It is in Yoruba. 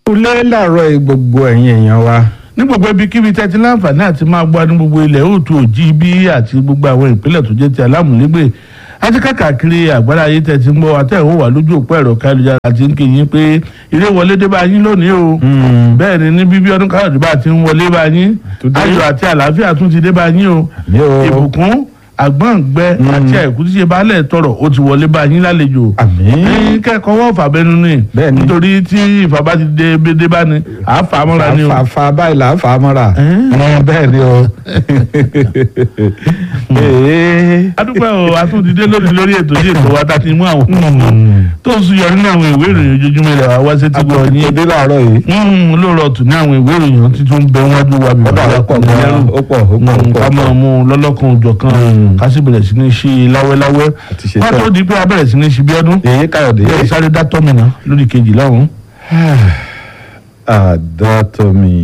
kulẹ̀ làárọ̀ gbogbo ẹ̀yin èèyàn wa ní gbogbo ibikíbi tẹ́tí láǹfààní àti máa gbọ́ ní gbogbo ilẹ̀ òòtù òjì bí àti gbogbo àwọn ìpínlẹ̀ tó jẹ́ ti alámùlégbè àti káàkiri àgbára ayé tẹ́tí ń gbọ́ àtẹ̀wọ́ wà lójú òpó ẹ̀rọ káyọ̀jára àti ń kí yín pé ilé wọlé dé bá yín lónìí o bẹ́ẹ̀ ni ní bíbí ọdún káyọ̀dé bá ti ń wọlé bá yín Today. ayọ̀ àti àlàáfíà tún ti dé bá yín o Àmín o. ìbùkún àgbọ̀ǹgbẹ àti àìkú tí ṣe baálẹ̀ tọrọ ó ti wọlé bá yín lálejò àmín ní kẹ́kọ̀ọ́ wọ́n fà bẹ́nu ni Bẹ́ẹ̀ ni. nítorí tí ìfà bá ti dé dé bá ni àá fà á mọ́ra ni o. fàfà báyìí là ń fà á mọ́ra Ẹ́n. Ẹ́n, bẹ́ẹ̀ ni o Ee. adúpẹ́ o atúndídé lónìí lórí ètò yìí ètò wa tá a ti mú àwọn tó ń suyọ nínú àwọn ìwé ìròyìn ojoojúmọ́ ilẹ̀ wa wá sí ti gbọ́ yín àtòdé làárọ̀ yìí olóòrò tù ní àwọn ìwé ìròyìn títún bẹ wájú wa bíbá Ọ̀dà, ó pọ̀ gan-an, ó pọ̀, ó pọ̀, ó pọ̀, ká ó máa pọ̀. mú un lọ́lọ́kan òjọ̀ kan Mm. ká sì bẹ̀rẹ̀ sí ní ṣí i láwẹ́láwẹ́ Àti ṣe wọ́n tán. tó di pé a bẹ̀rẹ̀ sí ní ṣí bí ọdún èyí káyọ̀dé yẹ sáré dá tọ́mìnà lórí kejì lọ́hùn. àdọ́tọ̀mí